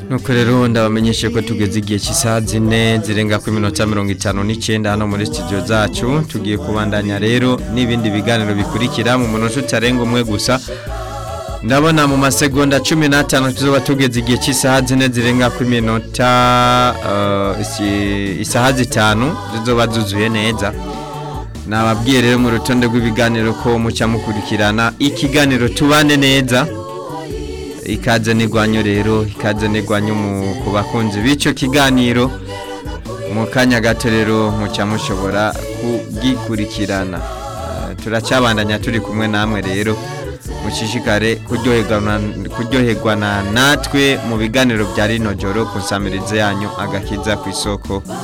nuko rero ndabamenyeshe ko tugeze igihe cy'isaha zine zirenga ku minota mirongo itanu n'icyenda hano muri studio zacu tugiye kubandanya rero n'ibindi biganiro bikurikira mu munota utarenga umwe gusa ndabona mu masegonda cumi n'atanu tuzoba tugeze igihe cy'isaha zine zirenga ku minota uh, isi- isaha zitanu zizoba zuzuye neza nababwiye rero mu rutonde rw'ibiganiro ko mucya mukurikirana ikiganiro tubane neza ikaze n'igwanyo rero ikaze n'igwanyo mu- ku bakunzi b'icyo kiganiro mu kanya gato rero mucya mushobora kugikurikirana Eh, turacyabandanya turi kumwe namwe rero mushishikare kuryoherwa na- kuryoherwa na natwe mu biganiro bya rino joro ku nsamirize yanyu agakiza ku isoko